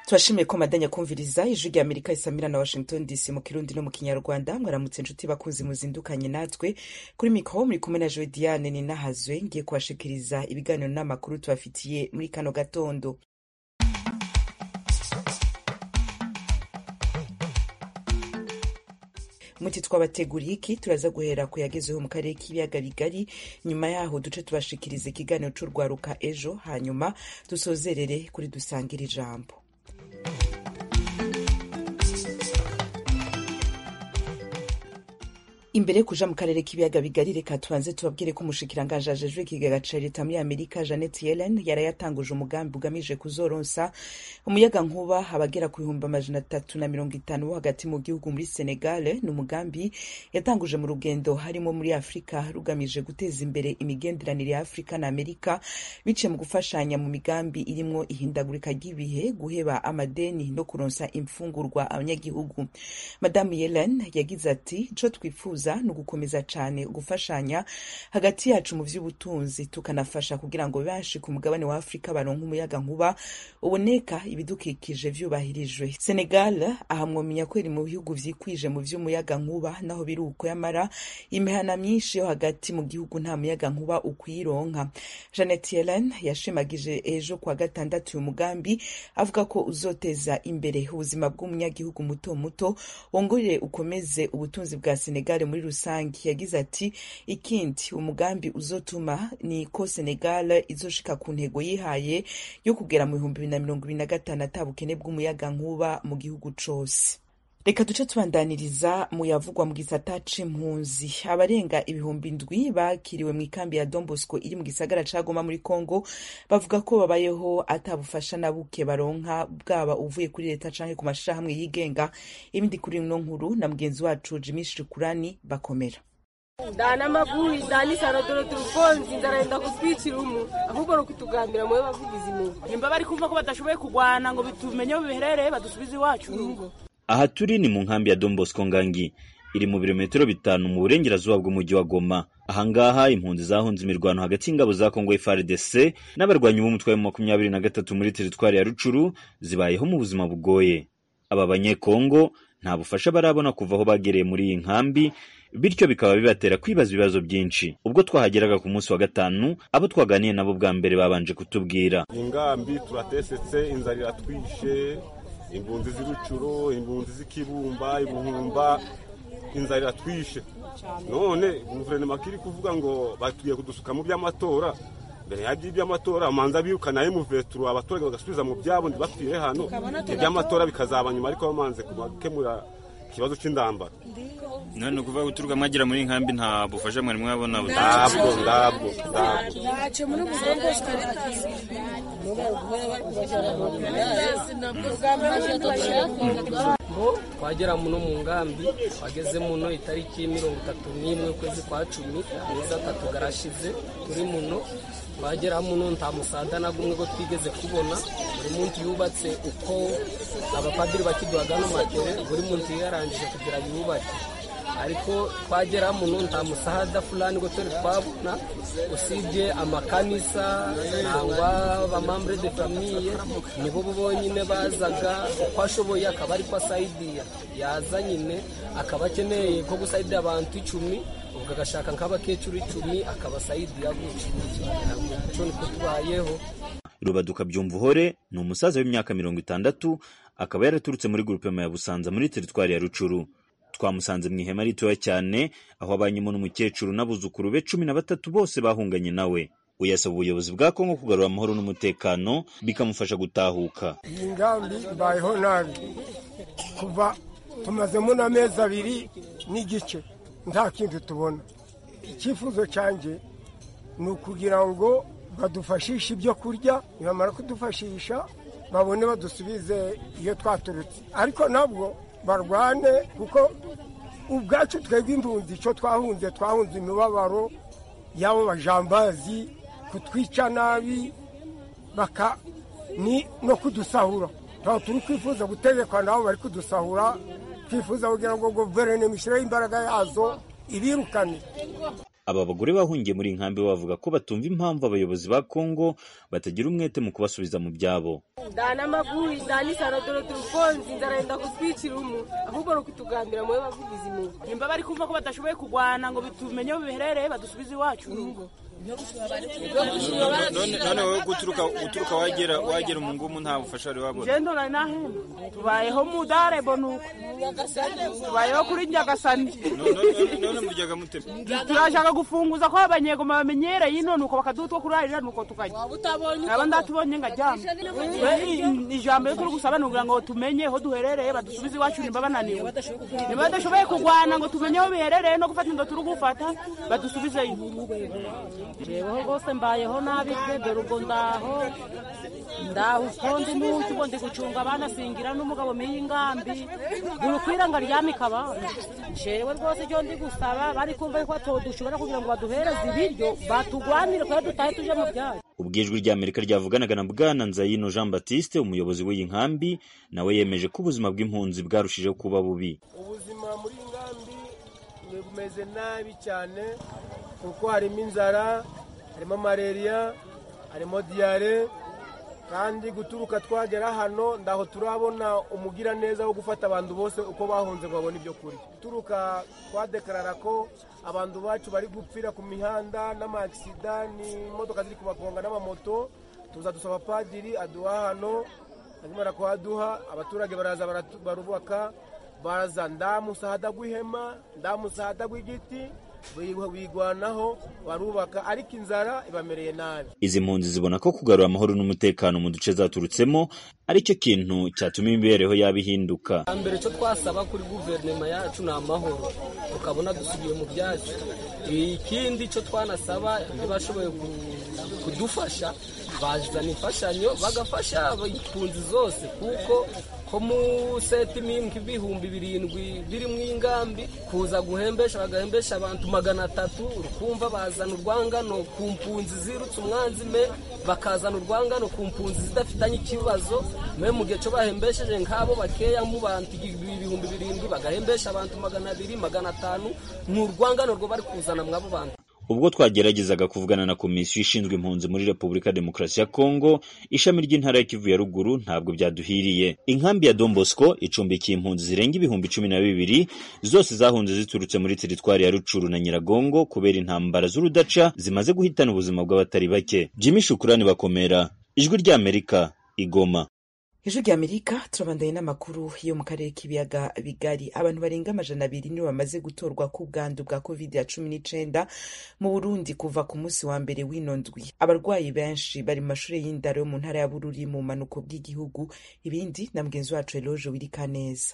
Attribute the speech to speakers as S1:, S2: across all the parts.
S1: turashimiye ko madanya kumviriza ijwi rya amerika isamira na washington dc mu kirundi no mu kinyarwanda mwaramutse inshuti bakunzi muzindukanye natwe kuri mikoro muri kumwe na joe diane ninahazwe ngiye kubashikiriza ibiganiro n'amakuru tubafitiye muri kano gatondo muti twabateguriye iki turaza guhera ku yagezeho mu karere k'ibiyaga bigari nyuma yaho duce tubashikiriza ikiganiro c'urwaruka ejo hanyuma dusozerere kuri dusangira ijambo imbere kuja mu karere k'ibiyaga bigari reka tubanze tubabwire ko umushikiranganje ajejwe ikigega ca leta muri amerika janet yellen yarayatanguje umugambi ugamije kuzoronsa umuyaga nkuba abagera ku bihumbi amajana atatu na mirongo itanu bo hagati mu gihugu muri senegale ni umugambi yatanguje mu rugendo harimo muri afurika rugamije guteza imbere imigenderanire ya afurika na amerika biciye mu gufashanya mu migambi irimwo ihindagurika ry'ibihe guheba amadeni no kuronsa imfungurwa abanyagihugu madamu yellen yagize ati ico twifuza twifuza ni ugukomeza cyane gufashanya hagati yacu mu by'ubutunzi tukanafasha kugira ngo benshi ku mugabane wa afurika baronke umuyaga nkuba uboneka ibidukikije vyubahirijwe senegal ahamwomenya ko iri mu bihugu vyikwije mu vy'umuyaga nkuba naho biri uko yamara imihana myinshi yo hagati mu gihugu nta muyaga nkuba ukwironka janet yellen yashimagije ejo kwa gatandatu uyu mugambi avuga ko uzoteza imbere ubuzima bw'umunyagihugu muto muto wongorere ukomeze ubutunzi bwa senegal muri rusange yagize ati ikindi umugambi uzotuma ni ko senegal izoshika ku ntego yihaye yo kugera mu bihumbi bibiri na mirongo ibiri na gatanu atabukene bw'umuyaga nkuba mu gihugu cose reka duce tubandaniriza mu yavugwa mu gisata c'impunzi abarenga ibihumbi ndwi bakiriwe mu ikambi ya don bosco iri mu gisagara ca goma muri congo bavuga ko babayeho atabufasha na buke baronka bwaba uvuye kuri leta canke ku mashirahamwe yigenga ibindi kuri ino nkuru na mugenzi wacu jimi shikurani bakomera
S2: dana maguru izanisa rodoro turufonzi nzarenda kutwicira umu ahubwo ni ukutugambira mube bavugizi inyuma nimba bari kumva ko badashoboye kurwana ngo bitumenye aho biherereye badusubize iwacu urugo
S3: aha turi ni mu nkambi ya Don Bosco Ngangi iri mu birometero bitanu mu burengerazuba bw'umujyi wa Goma ahangaha impunzi zahunze imirwano hagati y'ingabo za Kongo FARDC n'abarwanyi b'umutwe wa makumyabiri na gatatu muri teritwari ya Rucuru zibayeho mu buzima bugoye aba banyekongo nta bufasha barabona kuva aho bagereye muri iyi nkambi bityo bikaba bibatera kwibaza ibibazo byinshi ubwo twahageraga ku munsi wa gatanu abo twaganiye nabo bwa mbere babanje kutubwira
S4: ingambi turatesetse inzara iratwishe impunzi z'urucuro impunzi z'ikibumba ibuhumba inzara iratwishe none guverinoma kiri kuvuga ngo batuye kudusuka mu by'amatora mbere ya by'iby'amatora amanza birukanayo muveturu abaturage bagasubiza mu byabo ntibapfire hano iby'amatora bikazaba nyuma ariko bamanze gukemura ikibazo cy'indambara
S3: none ni ukuvuga guturuka mwagira muri nkambi nta bufasha mwari mwabona
S4: ndabwo ndabwo
S5: ngo twagera muno mu ngambi wageze muno itariki mirongo itatu n'imwe ukwezi kwa cumi amezi atatu garashize turi muno twagera muno nta musada na gumwe ko twigeze kubona buri munsi yubatse uko abapadiri bakiduhaga n'amatere buri munsi yarangije kugira yubatse ariko twagera muno nta musahada fulani ngo turi twabona usibye amakanisa nangwa bamambure de famiye nibo bonyine bazaga uko ashoboye akaba ariko asayidiya yaza nyine akaba akeneye ko gusayidira abantu icumi ubwo agashaka nk'abakecuru icumi akabasayidiya gutyo umuco niko tubayeho
S3: rubaduka byumva uhore ni umusaza w'imyaka mirongo itandatu akaba yaraturutse muri gurupema ya busanza muri teritwari ya rucuru twamusanze mu ihema ritoya cyane aho abanyemo n'umukecuru n'abuzukuru be cumi na batatu bose bahunganye nawe uyasaba ubuyobozi bwa kongo kugarura amahoro n'umutekano bikamufasha gutahuka
S6: iyi ngambi mbayeho nabi kuva tumazemo n'amezi abiri n'igice nta kintu tubona icyifuzo cyanjye ni ukugira ngo badufashishe ibyo kurya nibamara kudufashisha babone badusubize iyo twaturutse ariko nabwo barwane kuko ubwacu twebwe impunzi icyo twahunze twahunze imibabaro y'abo bajambazi kutwica nabi baka ni no kudusahura ntabwo turi kwifuza gutegekwa nabo bari kudusahura twifuza kugira ngo guverinoma ishyireho imbaraga yazo ibirukane
S3: aba bagore bahungiye muri iyi nkambi bavuga ko batumva impamvu abayobozi ba Kongo batagira umwete mu kubasubiza mu byabo
S2: ndana magui ndani sana dore turufonzi ndaraenda kuspikira umu ahubwo no kutugambira mwe bavugize imungu nimba bari kumva ko badashoboye kugwana ngo bitumenye aho biherereye badusubize iwacu urugo
S7: none wowe guturuka uturuka wagera wagera mu ngumu nta bufasha wari wabona
S2: jendo nari nahemba tubayeho mudarebo nuko tubayeho kuri nyagasani
S7: none muryaga mute
S2: turashaka gufunguza ko abanyegoma bamenyereye ino nuko bakaduha utwo kurarira nuko tukajya aba ndatubonye ngaryama We, ijambo ryo gusaba ni ukugira ngo tumenye aho duherereye badusubize iwacu nimba bananiwe niba badashoboye kurwana ngo tumenye aho biherereye no gufata inda turi gufata badusubizeyo jeweho rwose mbayeho nabi pe dore ubwo ndaho ndaho ukonze n'uki ubwo ndi gucunga abana singira n'umugabo miyi ingambi buri kwiranga ryamika abana jewe rwose ibyo ndi gusaba bari kumva ko dushobora kugira ngo baduhereze ibiryo batugwanire kuko dutahe tuje mu byaro
S3: ubwo ijwi rya Amerika ryavuganaga na Bwana Nzayino Jean Baptiste umuyobozi w'iyi nkambi nawe yemeje ko ubuzima bw'impunzi bwarushijeho kuba bubi
S6: ubuzima muri iyi nkambi ni bumeze nabi cyane kuko harimo inzara harimo malariya harimo diyare kandi guturuka twagera hano ndaho turabona umugiraneza wo gufata abantu bose uko bahunze ngo babone ibyo kurya guturuka twadekarara ko abantu bacu bari gupfira ku mihanda n'amagisida n'imodoka ziri kubagonga n'amamoto tuza dusaba padiri aduha hano hanyuma arakuhaduha abaturage baraza baratu- barubaka baraza ndamusahada gw'ihema ndamusahada gw'igiti bi- bigwanaho barubaka ariko inzara ibamereye nabi
S3: izi mpunzi zibona ko kugarura amahoro n'umutekano mu duce zaturutsemo ari cyo kintu cyatuma imibereho yabo ihinduka
S5: mbere cyo twasaba kuri guverinoma yacu ni amahoro tukabona dusubiye mu byacu ikindi cyo twanasaba ntibashoboye ku- kudufasha bazana imfashanyo bagafasha impunzi zose kuko ko mu setimimbwe ibihumbi birindwi biri mu ingambi kuza guhembesha bagahembesha abantu magana atatu rukumva bazana urwangano ku mpunzi zirutse umwanzi me bakazana urwangano ku mpunzi zidafitanye ikibazo me mu gihe cyo bahembesheje nk'abo bakeya mu bantu igi- ibihumbi birindwi bagahembesha abantu magana abiri magana atanu ni urwangano rwo bari kuzana mw'abo bantu
S3: ubwo twageragezaga kuvugana na komisiyo ishinzwe impunzi muri repubulika ya demokarasi ya kongo ishami ry'intara ya kivu ya ruguru ntabwo byaduhiriye inkambi ya don bosco icumbikiye impunzi zirenga ibihumbi cumi na bibiri zose zahunze ziturutse muri teritwari ya rucuru na nyiragongo kubera intambara z'urudaca zimaze guhitana ubuzima bw'abatari bake jimmy shukurani bakomera ijwi ry'amerika igoma
S1: Ijwi rya Amerika turabandaye n'amakuru yo mu karere k'ibiyaga bigari abantu barenga amajana abiri nibo bamaze gutorwa ku bwandu bwa covid ya cumi n'icyenda mu Burundi kuva ku munsi wa mbere w'inondwi abarwayi benshi bari mu mashuri y'indaro yo mu ntara ya Bururi mu manuko bw'igihugu ibindi na mugenzi wacu Eloge Wirikaneza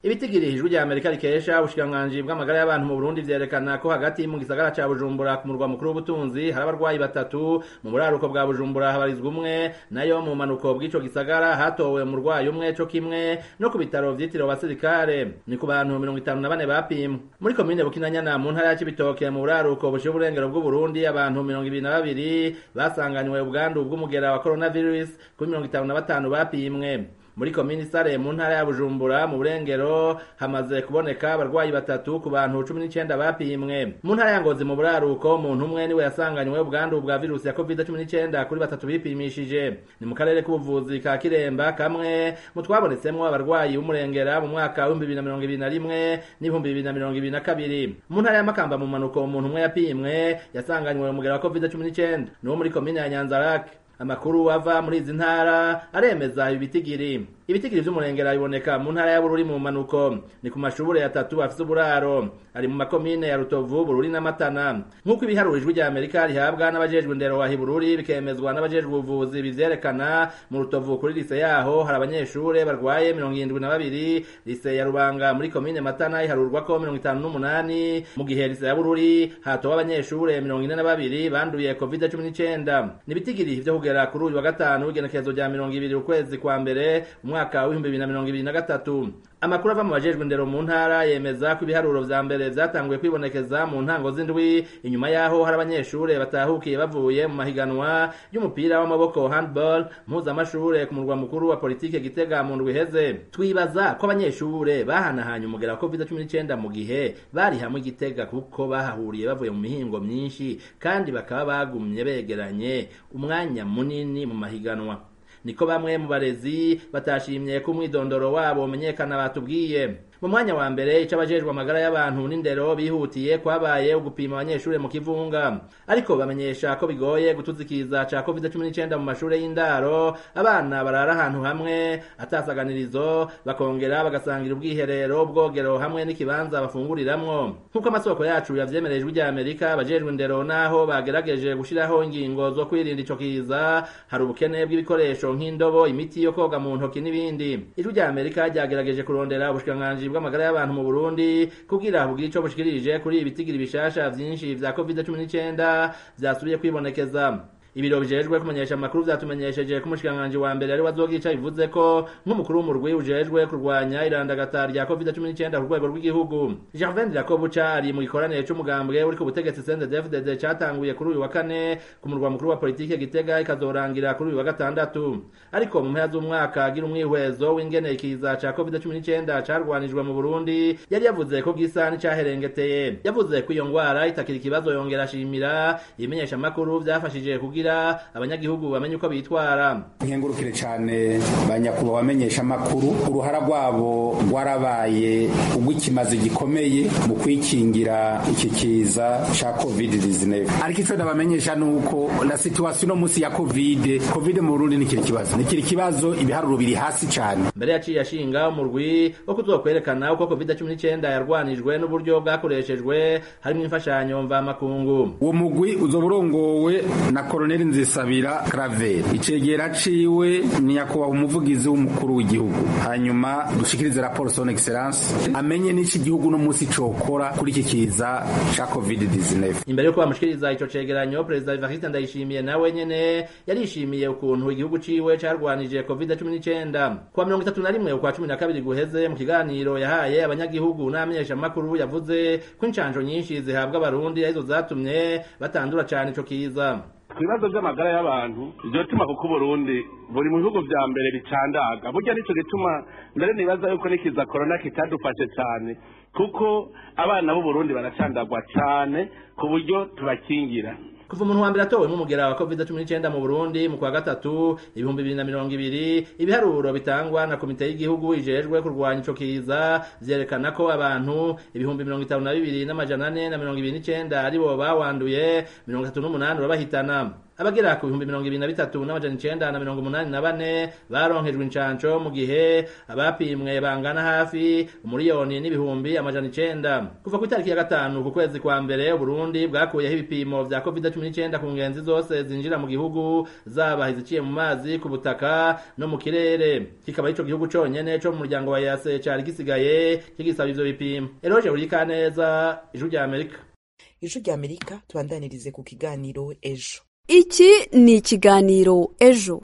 S8: ibitigiri ijwi rya amerika rikesha ubushikiranganji bw'amagara y'abantu mu burundi vyerekana ko hagati mu gisagara ca bujumbura ku murwa mukuru w'ubutunzi hari abarwayi batatu mu buraruko bwa bujumbura habarizwa umwe nayo mu manuko bw'ico gisagara hatowe umurwayi umwe co kimwe no ku bitaro vyitiriwe abasirikare ni ku bantu mirongo itanu na bane bapimwe muri komine bukinanyana mu ntara ya cibitoke mu buraruko bushira uburengero bw'uburundi abantu mirongo ibiri na babiri basanganywe ubwandu bw'umugera wa coronavirus kuri mirongo itanu na batanu bapimwe muri komini sare mu ntara ya bujumbura mu burengero hamaze kuboneka abarwayi batatu ku bantu cumi n'icyenda bapimwe mu ntara ya ngozi mu buraruko umuntu umwe niwe yasanganywe ubwandu bwa virusi ya covid cumi n'icyenda kuri batatu bipimishije ni mu karere k'ubuvuzi ka kiremba kamwe mu twabonetsemwo abarwayi b'umurengera mu mwaka w'ibihumbi bibiri na mirongo ibiri na rimwe n'ibihumbi bibiri na mirongo ibiri na kabiri mu ntara ya makamba mu manuko umuntu umwe yapimwe yasanganywe umugera wa covid cumi n'icyenda ni wo muri komini ya nyanzarake amakuru ava muri izi ntara aremeza ibitigiri ibitigiri vy'umurengera biboneka mu ntara ya bururi mu manuko ni ku mashure atatu afise uburaro ari mu makomine ya rutovu bururi n'amatana nk'uko ibiharuro ijwi rya amerika rihabwa n'abajejwe ndero wa hibururi bikemezwa n'abajejwe ubuvuzi bivyerekana mu rutovu kuri lise yaho hari abanyeshure barwaye mirongo irindwi na babiri lise ya rubanga muri komine matana iharurwa ko mirongo itanu n'umunani mu gihe lise ya bururi hatowe abanyeshure mirongo ine na babiri banduye covid cumi n'icyenda nibitigiri vyo kugera kuri uyu wa gatanu w'igenekerezo rya mirongo ibiri ukwezi kwa mbere umwaka mwaka w'ibihumbi bibiri na mirongo ibiri na gatatu amakuru ava mu bajejwe indero mu ntara yemeza ko ibiharuro vya mbere vyatanguye kwibonekeza mu ntango z'indwi inyuma yaho hari abanyeshure batahukiye bavuye mu mahiganwa y'umupira w'amaboko handball mpuzamashure ku murwa mukuru wa politike gitega mu ndwi iheze twibaza ko abanyeshure bahanahanye umugera wa covid cumi n'icenda mu gihe bari hamwe i gitega kuko bahahuriye bavuye mu mihingo myinshi kandi bakaba bagumye begeranye umwanya munini mu mahiganwa niko bamwe mu barezi batashimye ko umwidondoro wabo umenyekana batubwiye mu mwanya wa mbere ica abajejwe amagara y'abantu n'indero bihutiye kwabaye ugupima abanyeshure mu kivunga ariko bamenyesha ko bigoye gutuzikiriza ca covid 19 mu mashure y'indaro abana barara ahantu hamwe atasaganirizo bakongera bagasangira ubwiherero ubwogero hamwe n'ikibanza bafunguriramwo nk'uko amasoko yacu yavyemerejwe irya amerika abajejwe indero naho bagerageje gushiraho ingingo zo kwirinda ico kiza hari ubukene bw'ibikoresho nk'indobo imiti yo koga mu ntoki n'ibindi ijwi rya amerika ryagerageje kurondera ubushikiranganji bw'amagara y'abantu mu Burundi kugira bugire ico bushikirije kuri ibitigiri bishasha vyinshi vya COVID-19 vyasubiye kwibonekeza ibiro bijejwe kumenyesha amakuru vyatumenyesheje ko umushikiranganji wa mbere ari wazogica bivuze ko nk'umukuru w'umurwi ujejwe kurwanya irandagata rya covid-19 ku rwego rw'igihugu gervain jacob cari mu gikoranire c'umugambwe uri ku butegetsi cndfdd catanguye kuri uyu wa kane ku murwa mukuru wa politike gitega ikazorangira kuri uyu wa gatandatu ariko mu mpera z'umwaka agira umwihwezo w'ingene ikiza ca covid-19 carwanijwe mu burundi yari yavuze ko gisa n'icaherengeteye yavuze ko iyo ngwara itakiri ikibazo yongera ashimira ibimenyeshamakuru vyafashije kugira kugira abanyagihugu bamenye uko bitwara
S9: nkengurukire cyane banyakubahwa bamenyesha amakuru uruhara rwabo rwarabaye urw'ikimazi gikomeye mu kwikingira iki kiza ca covid 19 ariko ico ndabamenyesha nuko la situation no musi ya covid covid mu Burundi nikiri kibazo nikiri kibazo ibiharuro biri hasi cyane
S8: mbere yaciye ashinga umurwi wo kuzokwerekana uko covid 19 yarwanijwe n'uburyo bwakoreshejwe harimo imfashanyo mva makungu
S9: uwo mugwi uzoburongowe na koronel Colonel Nzisabira Claver icegera ciwe ni yakuba umuvugizi w'umukuru w'igihugu hanyuma dushikirize raporo son excellence amenye n'iki gihugu no musi cokora kuri iki kiza ca COVID-19
S8: imbere yo bamushikiriza ico cegeranyo Perezida Evariste Ndayishimiye nawe nyene yarishimiye ukuntu igihugu ciwe carwanije COVID-19 kuwa 31 ukwa 12 guheze mu kiganiro yahaye abanyagihugu n'amenyesha makuru yavuze ko incanjo nyinshi zihabwa abarundi arizo zatumye batandura cyane ico kiza
S10: ibibazo by'amagara y'abantu byotuma kuko uburundi buri mu bihugu vya mbere bicandaga burya nicyo gituma mbere nibaza yuko n'ikiza korona kitadufashe cane kuko abana b'uburundi baracandagwa cane ku buryo tubakingira
S8: kuva umuntu wa mbere atowe nk'umugera wa covid 19 mu Burundi mu kwa gatatu ibihumbi bibiri na mirongo ibiri ibiharuro bitangwa na komite y'igihugu ijejwe kurwanya ico kiza vyerekana ko abantu ibihumbi mirongo itanu na bibiri n'amajana ane na mirongo ibiri n'icenda aribo bawanduye mirongo itatu n'umunani urabahitana abagera ku bihumbi mirongo ibiri na bitatu n'amajana icenda na mirongo umunani na bane baronkejwe incanco mu gihe abapimwe bangana hafi umuriyoni n'ibihumbi amajana icenda kuva ku itariki ya gatanu ku kwezi kwa mbere uburundi bwakuyeho ibipimo vya covid cumi n'icenda ku ngenzi zose zinjira mu gihugu zaba iziciye mu mazi ku butaka no mu kirere kikaba ico gihugu conyene co mu muryango wa yase cari gisigaye kigisaba ivyo bipimo eroje urikaneza ijwi rya amerika
S1: ijwi rya amerika tubandanirize ku kiganiro ejo
S11: iki ni ikiganiro ejo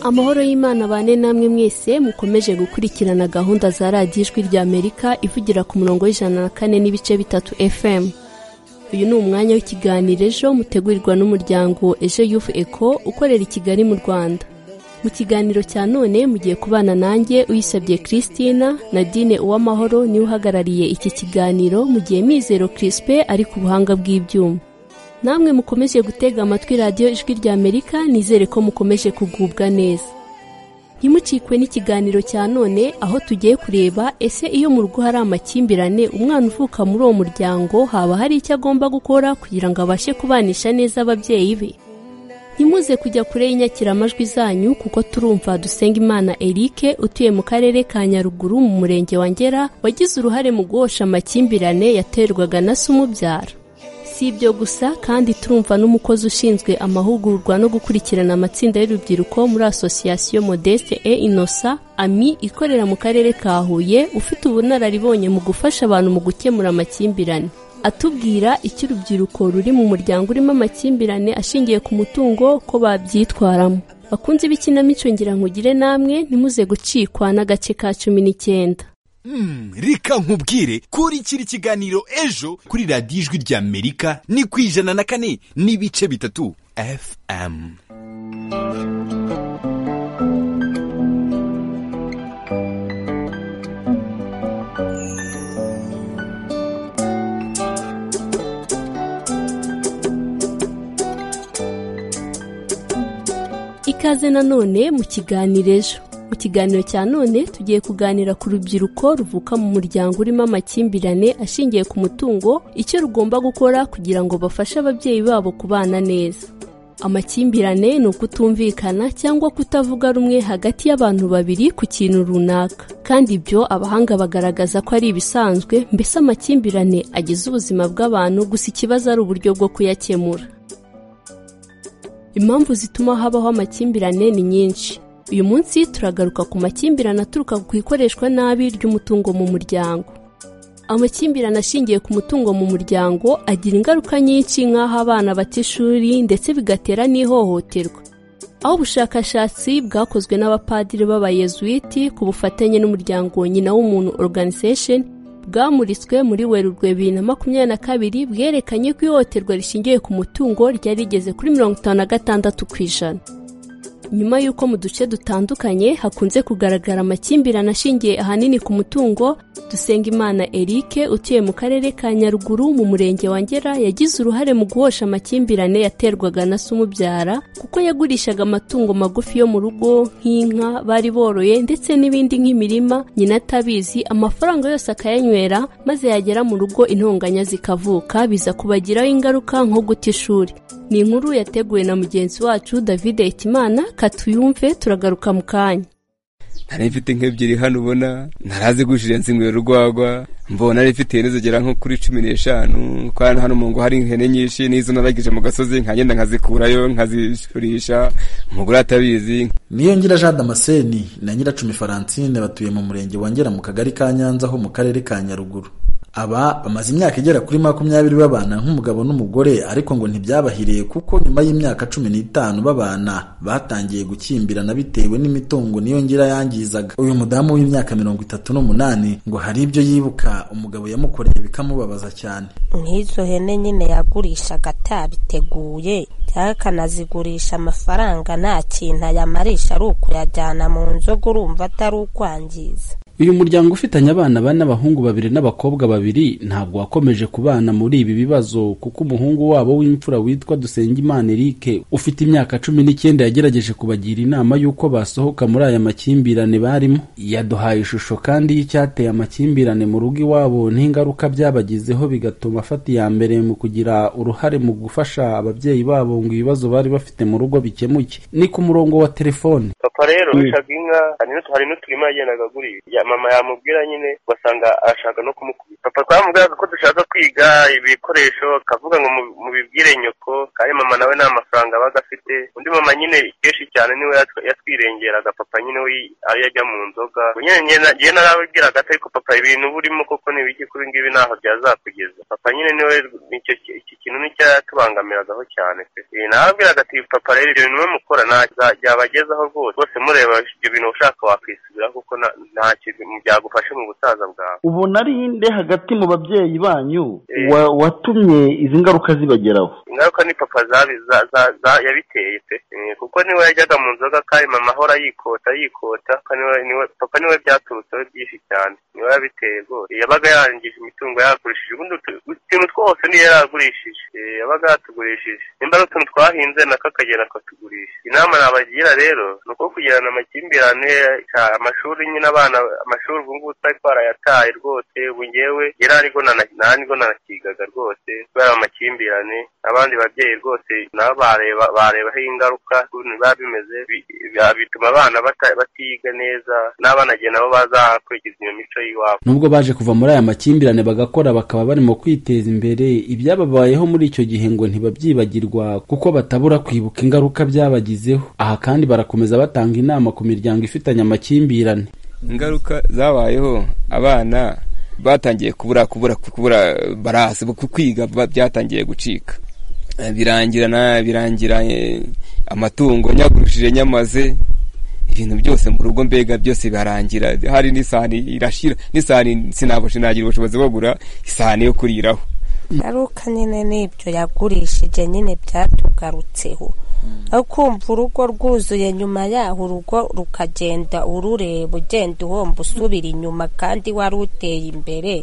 S11: amahoro y'imana bane namwe mwese mukomeje gukurikirana gahunda za radiyo ijwi rya amerika ivugira ku murongo w'ijana na kane n'ibice bitatu fm uyu ni umwanya w'ikiganiro ejo mutegurirwa n'umuryango ejo yufu eko ukorera i kigali mu rwanda mu kiganiro cya none mugiye kubana nanjye uyisabye christina nadine uwamahoro niwe uhagarariye iki kiganiro mu gihe mizero crispe ari ku buhanga bw'ibyuma namwe mukomeje gutega amatwi radiyo ijwi rya amerika nizere ko mukomeje kugubwa neza ntimucikwe n'ikiganiro cya none aho tugiye kureba ese iyo mu rugo hari amakimbirane umwana uvuka muri uwo muryango haba hari icyo agomba gukora kugira ngo abashe kubanisha neza ababyeyi be ntimuze kujya kure y'inyakiramajwi zanyu kuko turumva dusenga imana eric utuye mu karere ka nyaruguru mu murenge wa ngera wagize uruhare mu guhosha amakimbirane yaterwaga na se umubyara si ibyo gusa kandi turumva n'umukozi ushinzwe amahugurwa no gukurikirana amatsinda y'urubyiruko muri asosiyasiyo modeste e inosa ami ikorera mu karere ka huye ufite ubunararibonye mu gufasha abantu mu gukemura amakimbirane atubwira icyo urubyiruko ruri mu muryango urimo amakimbirane ashingiye ku mutungo ko babyitwaramo bakunzi b'ikinamico ngira nkugire namwe ntimuze gucikwa n'agace ka cumi n'icyenda
S12: reka nkubwire kuri kiri kiganiro ejo kuri radiyo ijwi rya amerika ni ku ijana na kane n'ibice bitatu fm
S11: ikaze nanone mu kiganiro ejo mu kiganiro cya none tugiye kuganira ku rubyiruko ruvuka mu muryango urimo amakimbirane ashingiye ku mutungo icyo rugomba gukora kugira ngo bafashe ababyeyi babo kubana neza amakimbirane ni ukutumvikana cyangwa kutavuga rumwe hagati y'abantu babiri ku kintu runaka kandi ibyo abahanga bagaragaza ko ari ibisanzwe mbese amakimbirane agize ubuzima bw'abantu gusa ikibazo ari uburyo bwo kuyakemura impamvu zituma habaho amakimbirane ni nyinshi uyu munsi turagaruka ku makimbirane aturuka ku ikoreshwa nabi ry'umutungo mu muryango amakimbirane ashingiye ku mutungo mu muryango agira ingaruka nyinshi nk'aho abana bata ishuri ndetse bigatera n'ihohoterwa aho ubushakashatsi bwakozwe n'abapadiri b'abayezuwiti ku bufatanye n'umuryango nyina w'umuntu organisation bwamuritswe muri werurwe bibiri na makumyabiri na kabiri bwerekanye ko ihohoterwa rishingiye ku mutungo ryari rigeze kuri mirongo itanu na gatandatu ku ijana nyuma y'uko mu duce dutandukanye hakunze kugaragara amakimbirane ashingiye ahanini ku mutungo Dusengimana Eric utuye mu karere ka Nyaruguru mu murenge wa Ngera yagize uruhare mu guhosha amakimbirane yaterwaga na se umubyara kuko yagurishaga amatungo magufi yo mu rugo nk'inka bari boroye ndetse n'ibindi nk'imirima nyina atabizi amafaranga yose akayanywera maze yagera mu rugo intonganya zikavuka biza kubagiraho ingaruka nko guta ishuri ni inkuru yateguwe na mugenzi wacu David Ekimana katuyumve turagaruka mu kanya
S13: nari mfite nk'ebyiri hano ubona ntarazigujije nzinywera urwagwa mbona nari mfite ihene zigera nko kuri cumi n'eshanu kandi hano mu ngo hari ihene nyinshi n'izo naragije mu gasozi nkagenda nkazikurayo nkazishurisha umugore atabizi
S14: niyongera jean damascene na nyiracumi faransine batuye mu murenge wongera mu kagari ka nyanza ho mu karere ka nyaruguru aba bamaze imyaka igera kuri makumyabiri babana nk'umugabo n'umugore ariko ngo ntibyabahiriye kuko nyuma y'imyaka cumi n'itanu babana batangiye gukimbirana bitewe n'imitungo niyo ngira yangizaga uyu mudamu w'imyaka mirongo itatu n'umunani ngo hari ibyo yibuka umugabo yamukoreye bikamubabaza cyane
S15: nk'izo hene nyine yagurishaga atabiteguye cyangwa akanazigurisha amafaranga nta kintu ayamarisha ari ukuyajyana mu nzoga urumva atari ukwangiza
S16: uyu muryango ufitanye abana bane abahungu babiri n'abakobwa babiri ntabwo wakomeje kubana muri ibi bibazo kuko umuhungu wabo w'imfura witwa dusengimana eric ufite imyaka cumi n'icyenda yagerageje kubagira inama y'uko basohoka muri aya makimbirane barimo yaduhaye ishusho kandi y'icyateye amakimbirane mu rugo iwabo n'ingaruka byabagizeho bigatuma afata iya mbere mu kugira uruhare mu gufasha ababyeyi babo ngo ibibazo bari bafite mu rugo bikemuke ni ku murongo wa telefone
S17: papa rero ucaga inka hari n'uturima yagendaga agurisha mama yamubwira nyine ugasanga arashaka no kumukubita papa twamubwiraga ko dushaka kwiga ibikoresho akavuga ngo mubibwire nyoko kandi mama nawe nta mafaranga abaga afite undi mama nyine kenshi cyane niwe yatwirengeraga papa nyine we ariyo ajya mu nzoga njye narabibwiraga ariko papa ibintu burimo koko n'ibiki kuri ngibi ntaho byazakugeza papa nyine niwe iki kintu n'icyatubangamiragaho cyane pe narababwiraga ati papa rero ibyo bintu mukora byabagezaho rwose rwose mureba ibyo bintu ushaka wakwisubira kuko nta kintu byagufashe mu busaza bwawe
S18: ubona ari inde hagati mu babyeyi banyu watumye izi ngaruka zibageraho
S17: ingaruka ni papa yabiteye pe kuko niwe yajyaga mu nzoga kandi mama ahora yikota yikota papa niwe byaturutseho byinshi cyane niwe yabiteye rwose yabaga yarangije imitungo yaragurishije ubundi utuntu twose niyo yaragurishije yabaga yatugurishije nimba ari utuntu twahinze nako akagera akatugurisha inama nabagira rero ni uko kugirana amakimbirane amashuri nyine abana amashuri ubu ngubu twari twarayataye rwose ubu ngewe yararigo nanigo nanakigaga rwose kubera amakimbirane abandi babyeyi rwose nabo bareba barebaho ingaruka biba bimeze bituma abana batiga neza n'abanagiye nabo bazakurikiza iyo mico y'iwabo
S16: nubwo baje kuva muri aya makimbirane bagakora bakaba barimo kwiteza imbere ibyababayeho muri icyo gihe ngo ntibabyibagirwa kuko batabura kwibuka ingaruka byabagizeho aha kandi barakomeza batanga inama ku miryango ifitanye amakimbirane
S13: ingaruka zabayeho abana batangiye kubura kubura kubura barasi kwiga byatangiye gucika birangira na birangira amatungo nyagurishije nyamaze ibintu byose mu rugo mbega byose birangira hari n'isahani irashira n'isahani sinagira ubushobozi bagura isahani yo kuriraho
S15: ngaruka nyine n'ibyo yagurishije nyine byatugarutseho aho kumva urugo rwuzuye nyuma yaho urugo rukagenda urureba ugenda uhomba usubira inyuma kandi wari uteye imbere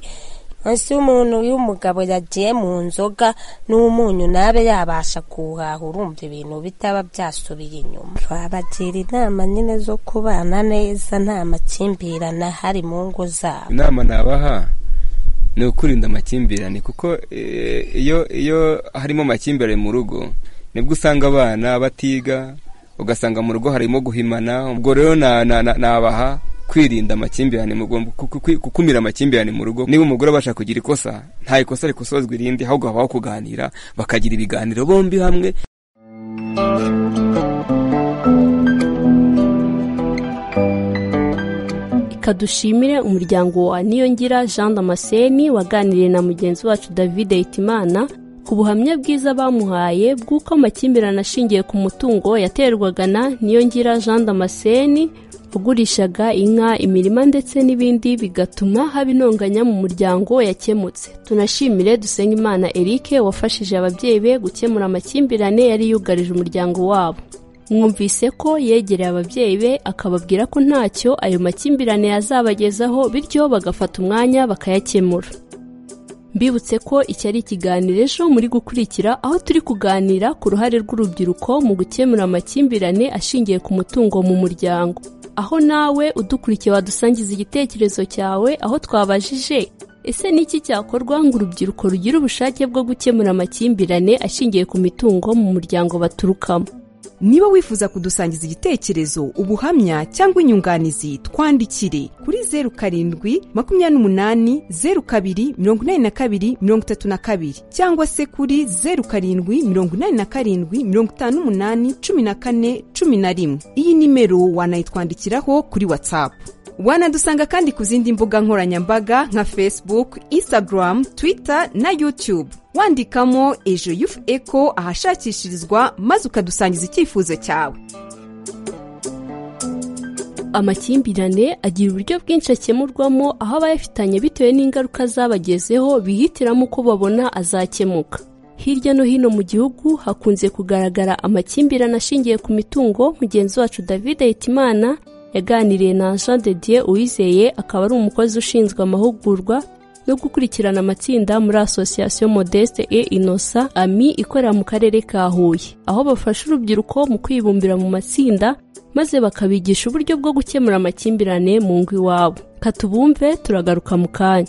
S15: munsi y'umuntu y'umugabo yagiye mu nzoga n'umunyu nabe yabasha kuhaha urumva ibintu bitaba byasubiye inyuma twabagira inama nyine zo kubana neza nta makimbirane ahari mu ngo zabo
S13: inama nabaha ni ukurinda amakimbirane kuko iyo iyo harimo amakimbirane mu rugo nibwo usanga abana batiga ugasanga mu rugo harimo guhimana ubwo rero nabaha kwirinda amakimbirane gukumira amakimbirane mu rugo niba umugore abasha kugira ikosa nta ikosa rikosozwa irindi ahubwo habaho kuganira bakagira ibiganiro bombi hamwe
S11: dushimire umuryango wa niyongira jean damascene waganiriye na mugenzi wacu david hitimana ku buhamya bwiza bamuhaye bw'uko amakimbirane ashingiye ku mutungo yaterwaga na niyongira jean damascene ugurishaga inka imirima ndetse n'ibindi bigatuma haba intonganya mu muryango yakemutse tunashimire Dusengimana eric wafashije ababyeyi be gukemura amakimbirane yari yugarije umuryango wabo mwumvise ko yegereye ababyeyi be akababwira ko ntacyo ayo makimbirane yazabagezaho bityo bagafata umwanya bakayakemura mbibutse ko iki ari ikiganiro ejo muri gukurikira aho turi kuganira ku ruhare rw'urubyiruko mu gukemura amakimbirane ashingiye ku mutungo mu muryango aho nawe udukurikiye wadusangiza igitekerezo cyawe aho twabajije ese ni iki cyakorwa ngo urubyiruko rugire ubushake bwo gukemura amakimbirane ashingiye ku mitungo mu muryango baturukamo
S19: niba wifuza kudusangiza igitekerezo ubuhamya cyangwa inyunganizi twandikire kuri zeru karindwi makumyabiri n'umunani zeru kabiri mirongo inani na kabiri mirongo itatu na kabiri cyangwa se kuri zeru karindwi mirongo inani na karindwi mirongo itanu n'umunani cumi na kane cumi na rimwe iyi nimero wanayitwandikiraho kuri watsapu wanadusanga kandi ku zindi mbuga nkoranyambaga nka facebook instagram twitter na youtube wandikamo ejo yufu eko ahashakishirizwa maze ukadusangiza icyifuzo cyawe
S11: amakimbirane agira uburyo bwinshi akemurwamo aho abayafitanye bitewe n'ingaruka zabagezeho bihitiramo uko babona azakemuka hirya no hino mu gihugu hakunze kugaragara amakimbirane ashingiye ku mitungo mugenzi wacu david hitimana yaganiriye na jean de dieu uwizeye akaba ari umukozi ushinzwe amahugurwa no gukurikirana amatsinda muri asosiyasiyo modeste e inosa ami ikorera mu karere ka huye aho bafasha urubyiruko mu kwibumbira mu matsinda maze bakabigisha uburyo bwo gukemura amakimbirane mu ngo iwabo katubumve turagaruka mu kanya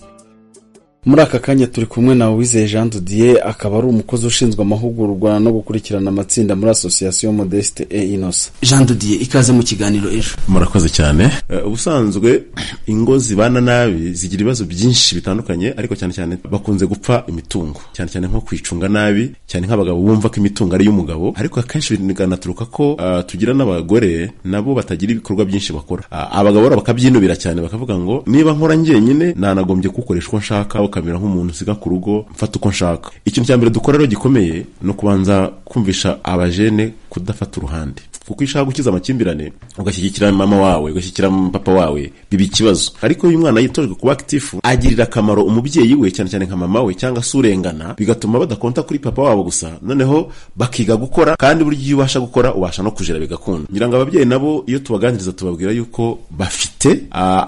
S14: muri aka kanya turi kumwe na wizeye jean didier akaba ari umukozi ushinzwe amahugurwa no gukurikirana amatsinda muri asosiyasiyo modeste e inosa jean didier ikaze mu kiganiro ejo
S20: murakoze cyane ubusanzwe ingo zibana nabi zigira ibibazo byinshi bitandukanye ariko cyane cyane bakunze gupfa imitungo cyane cyane nko kwicunga nabi cyane nk'abagabo bumva ko imitungo ari iy'umugabo ariko akenshi bikanaturuka ko tugira n'abagore nabo batagira ibikorwa byinshi bakora abagabo bakabyinubira cyane bakavuga ngo niba nkora njyenyine nanagombye kuwukoresha uko nshaka kamera nk'umuntu usiga ku rugo mfata uko nshaka ikintu cya mbere dukora rero gikomeye ni ukubanza kumvisha abajene kudafata uruhande kuko iyo ushaka gukiza amakimbirane ugashyigikira mama wawe ugashyigikira papa wawe biba ikibazo ariko iyo umwana yitojwe kuba akitifu agirira akamaro umubyeyi we cyane cyane nka mama we cyangwa se urengana bigatuma badakonta kuri papa wabo gusa noneho bakiga gukora kandi buryo iyo ubasha gukora ubasha no kujira bigakunda ngira ngo ababyeyi nabo iyo tubaganiriza tubabwira yuko bafite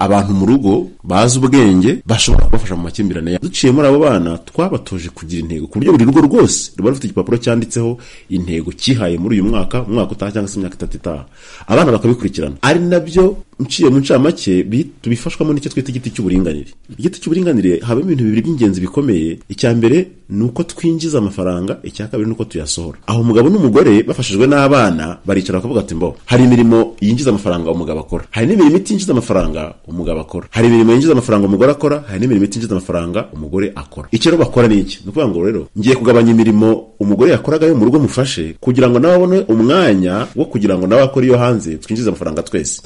S20: abantu mu rugo bazi ubwenge bashobora kubafasha mu makimbirane yabo duciye muri abo bana twabatoje kugira intego ku buryo buri rugo rwose ruba rufite igipapuro cyanditseho intego cyihaye muri uyu mwaka mu mwaka utaha cyangwa se imyaka itatu itaha abana bakabikurikirana ari nabyo nciye mu ncamake tubifashwamo n'icyo twita igiti cy'uburinganire igiti cy'uburinganire habamo ibintu bibiri by'ingenzi bikomeye icya mbere ni uko twinjiza amafaranga icya kabiri ni uko tuyasohora aho umugabo n'umugore bafashijwe n'abana baricara bakavuga ati mbo hari imirimo yinjiza amafaranga umugabo akora hari n'imirimo itinjiza amafaranga umugabo akora hari imirimo yinjiza amafaranga umugore akora hari n'imirimo itinjiza amafaranga umugore akora icyo rero bakora ni iki ni ukuvuga ngo rero ngiye kugabanya imirimo umugore yakoraga yo mu rugo mufashe kugira ngo nawe abone umwanya wo kugira ngo nawe akore iyo hanze twinjize amafaranga twese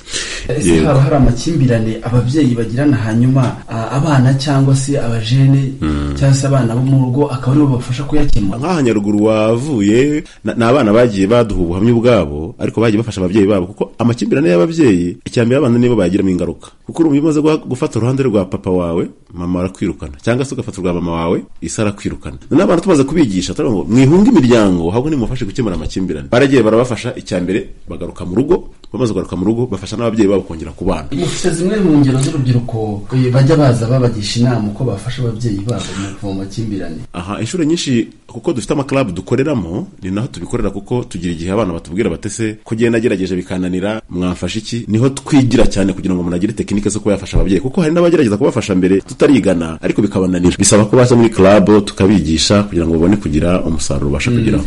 S16: ese
S20: Yego.
S16: haba hari amakimbirane ababyeyi bagirana hanyuma a- abana cyangwa se abajene cyangwa se abana bo mu rugo akaba aribo babafasha kuyakemura
S20: nk'aha nyaruguru wavuye na- ni abana bagiye baduha ubuhamya ubwabo ariko bagiye bafasha ababyeyi babo kuko amakimbirane y'ababyeyi icyambere abana nibo bagiramo ingaruka kuko uri umuntu umaze guha- gufata uruhande rwa papa wawe mama arakwirukana cyangwa se ugafata urwa mama wawe isi arakwirukana noneho abantu tumaze kubigisha turavuga ngo mwihunge imiryango ahubwo nimufashe gukemura amakimbirane baragiye barabafasha icyambere bagaruka mu rugo bamaze kugaruka mu rugo bafasha n'ababyeyi babo kongera kubana
S16: mufite zimwe mu ngero z'urubyiruko eh, bajya baza babagisha inama uko bafasha ababyeyi babo mu kuva mu makimbirane
S20: aha inshuro nyinshi kuko dufite amakarabu dukoreramo ni naho tubikorera kuko tugira igihe abana batubwira batese kugenda agerageje bikananira mwamfasha iki niho twigira cyane kugira ngo umuntu agire tekinike zo kuba yafasha ababyeyi kuko hari n'abagerageza kubafasha mbere tutarigana ariko bikabananira bisaba ko baza muri karabu tukabigisha kugira ngo babone kugira umusaruro ubasha kugeraho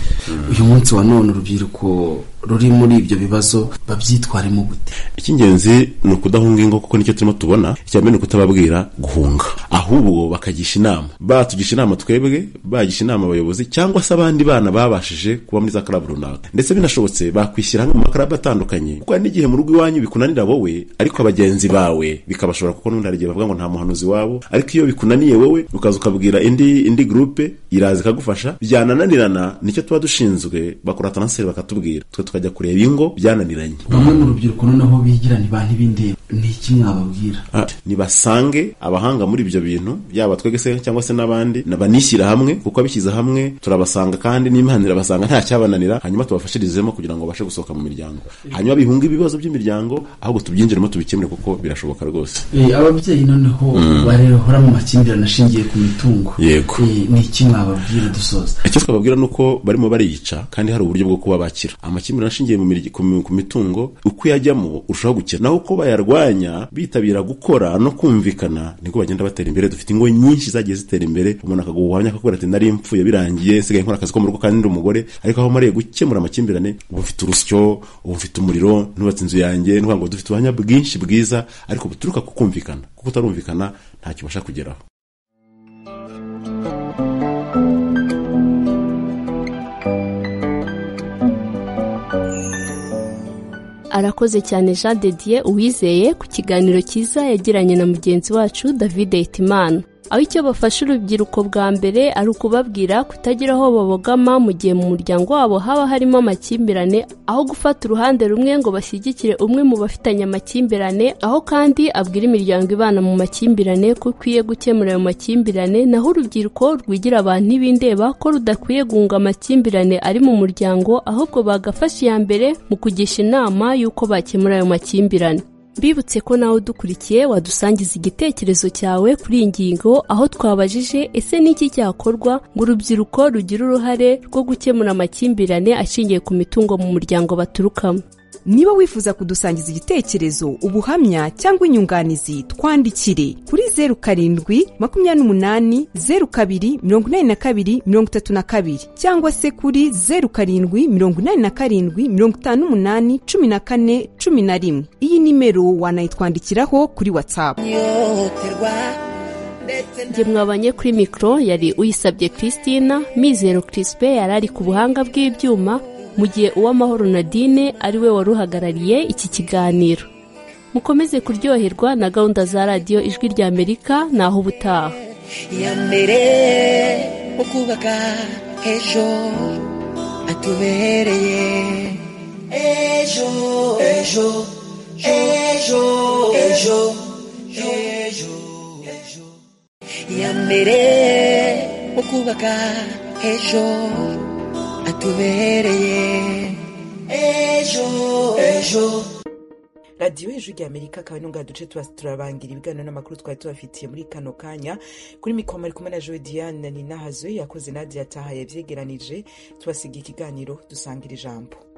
S16: uyu munsi wa none urubyiruko ruri muri ibyo bibazo babyitwaremo gute
S20: icy'ingenzi ni ukudahunga ingo kuko nicyo turimo tubona icyambere ni ukutababwira guhunga ahubwo bakagisha inama batugisha inama twebwe bagisha inama abayobozi cyangwa se abandi bana babashije kuba muri za karabu runaka ndetse binashobotse bakwishyira hamwe mu makarabu atandukanye kuko hari n'igihe mu rugo iwanyu bikunanira wowe ariko abagenzi bawe bikabashobora kuko n'ubundi hari igihe bavuga ngo nta muhanuzi wabo ariko iyo bikunaniye wowe ukaza ukabwira indi indi gurupe iraza ikagufasha byanananirana nicyo tuba dushinzwe bakora taranseri bakatubwira twe tukajya kureba ingo byananiranye
S16: bamwe mu rubyiruko noneho bigira ntiba ntibindeba ni iki mwababwira
S20: Ah, nibasange abahanga muri ibyo bintu yaba twege se cyangwa se n'abandi na- banishyira hamwe kuko abishyize hamwe turabasanga kandi n'imana irabasanga nta cyabananira hanyuma tubafashirizemo kugira ngo babashe gusohoka mu miryango hanyuma bihunge ibibazo by'imiryango ahubwo tubyinjiremo tubikemure kuko birashoboka rwose
S16: Eh, ababyeyi noneho
S20: Mm.
S16: barehora mu makimbirane ashingiye ku mitungo
S20: Yego.
S16: Eh, ni iki mwababwira dusoza
S20: icyo twababwira ni uko barimo bariyica kandi hari uburyo bwo kuba bakira amakimbirane ashingiye mu mirya- ku mi- ku mitungo uko yajyamo urushaho gukira naho uko bayarwanya bitabira gukora no kumvikana niko bagenda batera imbere dufite ingo nyinshi zagiye zitera imbere umuntu akaguha ubuhamya akakubwira ati nari mfuye birangiye nsigaye nkora akazi ko mu rugo kandi ndi umugore ariko aho mariye gukemura amakimbirane ubu mfite urusyo ubu mfite umuriro nubatse inzu yanjye ni ukuvuga ngo dufite ubuhamya bwinshi bwiza ariko buturuka ku kumvikana kuko utarumvikana ntacyo ubasha kugeraho
S11: arakoze cyane jean de dieu uwizeye ku kiganiro cyiza yagiranye na mugenzi wacu david hitimana aho icyo bafasha urubyiruko bwa mbere ari ukubabwira kutagira aho babogama mu gihe mu muryango wabo haba harimo amakimbirane aho gufata uruhande rumwe ngo bashyigikire umwe mu bafitanye amakimbirane aho kandi abwira imiryango ibana mu makimbirane ko ukwiye gukemura ayo makimbirane naho urubyiruko rwigira abantu ntibindeba ko rudakwiye guhunga amakimbirane ari mu muryango ahubwo bagafasha iya mbere mu kugisha inama y'uko bakemura ayo makimbirane Mbibutse ko nawe udukurikiye wadusangiza igitekerezo cyawe kuri iyi ngingo aho twabajije ese n'iki cyakorwa ngo urubyiruko rugire uruhare rwo gukemura amakimbirane ashingiye ku mitungo mu muryango baturukamo
S19: niba wifuza kudusangiza igitekerezo ubuhamya cyangwa inyunganizi twandikire kuri zeru karindwi makumyabiri n'umunani zeru kabiri mirongo inani na kabiri mirongo itatu na kabiri cyangwa se kuri zeru karindwi mirongo inani na karindwi mirongo itanu n'umunani cumi na kane cumi na rimwe iyi nimero wanayitwandikiraho kuri watsapu
S11: Njye mwabanye kuri mikoro yari uyisabye Christina Mizero Crispe yari ari ku buhanga bw'ibyuma mu gihe uwamahoro Nadine ari we wari uhagarariye iki kiganiro mukomeze kuryoherwa na gahunda za radiyo ijwi rya Amerika naho ubutaha
S13: iya mbere mu kubaka ejo atubereye ejo ejo ejo ejo ejo ejo iya mbere mu kubaka ejo atubereye ejo ejo
S1: radiyo hejuru rya amerika akaba n'ubwa duce tuba turabangira ibiganiro n'amakuru twari tubafitiye muri kano kanya kuri mikoro ari kumwe na joe diane ni nahazo yakoze nadia yataha yabyegeranije tubasiga ikiganiro dusangira ijambo